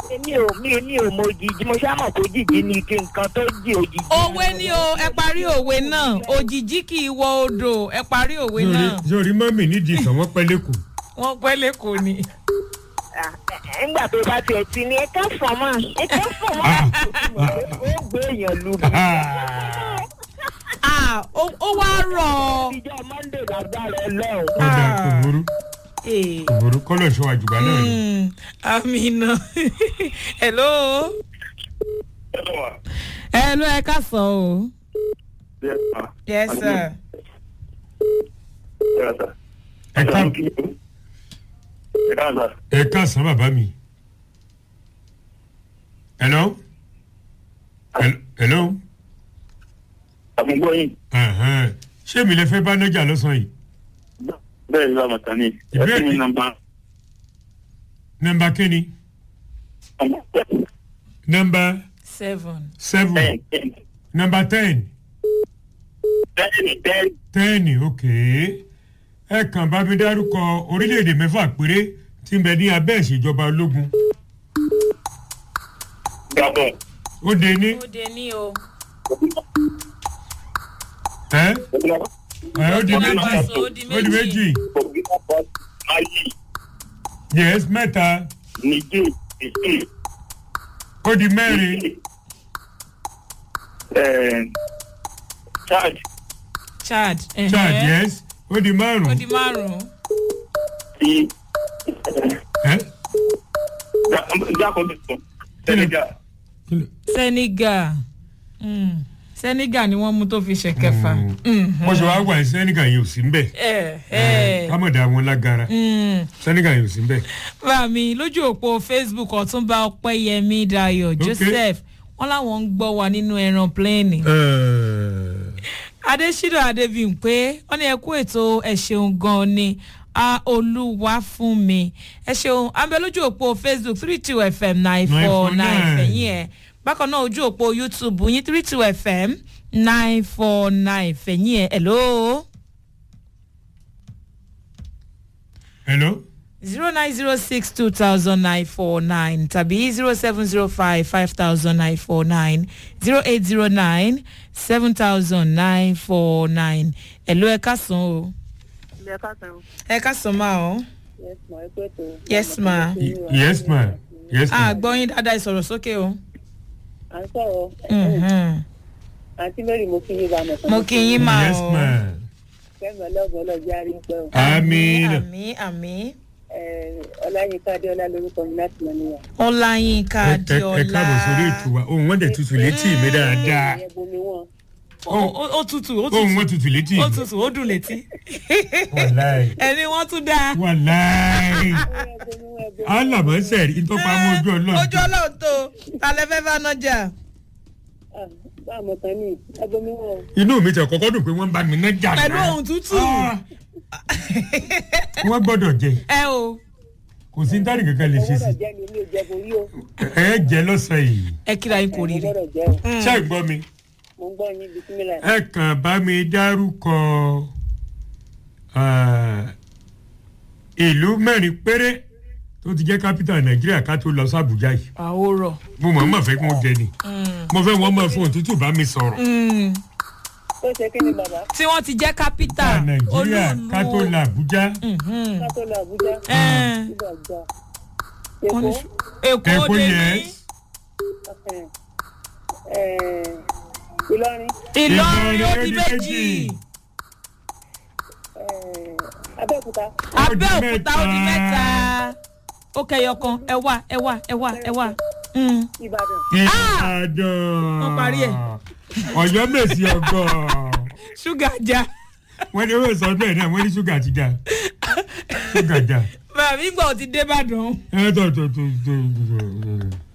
èmi ò mi mi ò mọ òjijì mo ṣáà mọ̀ pé òjijì ni kí nǹkan tó jí òjijì. òwe ni o ẹ parí òwe náà òjijì kì í wọ odò ẹ parí òwe náà sórí mọ́mì nídìí ìtàn wọ́n pẹ́ lẹ́kọ̀ọ́. wọ́n pẹ́ lẹ́kọ̀ọ́ ni. Ah, ẹ- nígbà tó bá tiẹ̀ ti ní ẹ̀ka fọ̀mọ́ ẹ̀ka fọ̀mọ́ ó gbé èèyàn lu mi. Ah, ó ó wá rọ̀ ọ́. ìjọ monday lágbára ọlọ́run. ó dà kò burú Eh, kò burú kọ́lọ̀ ṣọ́ àjùbá náà ni. mm, amina hello hello ẹ ká sọ o yes sir ẹ ká ẹ ká sàn bàbá mi. hello. Hel- hello. àmúgbọ́yìn Ẹ̀hẹ́n. ṣé mi lè fẹ́ bá nájà lọ́sàn-án yìí. bẹ́ẹ̀ ni lámàtà ní Ìbéèrè- ẹ̀sìn mi nàmbà nọmba kínní nọmba seven seven ten nọmba ten ten ten ten ok ẹ kàn bá mi dárúkọ orílẹ̀-èdè mẹ́fà péré tí ń bẹ ní abẹ́ ìṣèjọba ológun gabon ó de ní ó de ní o ẹ ẹ ó di Burkina méjì Faso, ó di ó di méjì burkina faso mali yes mẹ́ta niger niger ó di mẹ́rin eh, chad chad chad ẹ̀hẹ́. yes ó di ó márùn di márùn-ún ti ẹ jákòó senegal kí ló- senegal Mm, senegal ni wọ́n mú tó fi ṣe kẹfà. Mm. mo ṣe wá wà ní sẹ́nìkà yìí ò sí ń bẹ̀ ẹ ẹ kámọ̀dà wọn lágara Mm. sẹ́nìkà yìí ò sí ń bẹ̀. bá mi lójú òpó facebook ọ̀túnba ọpẹ́yẹmí dayo joseph wọn làwọn ń gbọ́ wa nínú ẹran pléènì. adésínà adébíyìnpé wọn ní ẹ kú ètò ẹ ṣeun gan ni a olúwa fún mi ẹ ṣeun abẹ lójú òpó facebook three two fm nine four nine 949. fẹ̀yìn ẹ̀ bákan náà ojú òpó youtube yín three two fm nine four nine fẹ̀yìn ẹ̀ hello hello. zero nine zero six two thousand nine four nine tàbí zero seven zero five five thousand nine four nine zero eight zero nine seven thousand nine four nine hello ẹ ká sàn o. ilé ẹ̀ka kan ẹ ká sàn máa o. yes ma ẹ pé tó. yes ma. Y- yes ma yes ma. a gbọ́ yín dáadáa ìsọ̀rọ̀ sókè o. à ń sọ̀rọ̀ Mhm. àǹtí mary mo kí yín bá mọ̀ mo kí yín máa yes o. ma. kẹ́mi ọlọ́gbọ̀n ọlọ́jà rí pẹ́ o. amiina. àmì àmì ọláyínká adéọlá lórúkọ mi láti mọ níyà. ọláyínká ẹ ẹ- adéọlá. ẹ káàbọ̀ sórí ètò wa ohun wọn dẹ̀ tutù létí mi dáadáa ìyẹn bomi wọn. Ó- ó ó tutù ó ohun wọn tutù tutù létí ó mi. tutù ó dùn létí. wàláì ẹni wọ́n tún dáa. wàláì ìyẹn bomi wọn ẹ bomi wọn. alamọsẹ ntọpa mọ ojú ojú ọlọrun ọlọ́run tó talẹ́ fẹ́ bá nájà. Ah, bá a mọ̀ tán ní ẹ bomi wọn. inú mi tẹ kọkọ dùn pé wọn bá mi náà jà pẹ̀lú náà ohun tútù. wọn gbọdọ jẹ ẹ o kò sí ntari kankan lè ẹ ṣe gbọ́dọ̀ sí jẹ́ ní ilé ìjẹ́bù yìí o. ẹ jẹ lọsàn yìí ẹ kíra yín kò ẹ rírì. gbọ́dọ̀ jẹ́ o. ṣé ẹ gbọ́ mi mo ń gbọ́ yín bisimilá. ẹ kàn bá mi dárúkọ ah, ìlú mẹ́rin péré tó ti jẹ́ kápítà nàìjíríà ká tó lọ sí àbújá yìí àwòrán. mo mọ̀ mọ̀ fẹ́ kí wọ́n jẹ ni mo fẹ́ wọ́n mọ̀ fún òtútù bá mi sọ̀rọ̀ ó ṣe kí ni bàbá tí wọ́n ti jẹ́ kápítà ká nàìjíríà ká tó lọ àbújá ká tó lọ àbújá. Ẹ́ẹ̀. nígbà gbà. Wọ́n ní èkó ṣu- èkó Èkó dé yẹn. ní Ẹ̀, ìlọrin ìlọrin ó di Ìlọrin ó di méjì méjì. ẹ̀, abẹ́òkúta abẹ́òkúta ó di mẹ́ta ó kẹyọ kan ẹ wá ẹ wá ẹ wá ẹ wá. Mm. ìbàdàn ìbàdàn Wọ́n parí ẹ̀. ọ̀yọ́ mèsì ọgọ́ ṣúgà já wọ́n ní wọ́n sọ bẹ́ẹ̀ náà wọ́n ní ṣúgà ti ga ṣúgà já bàbá mi gbọ́ ti dé ìbàdàn ẹ tó tó tó tó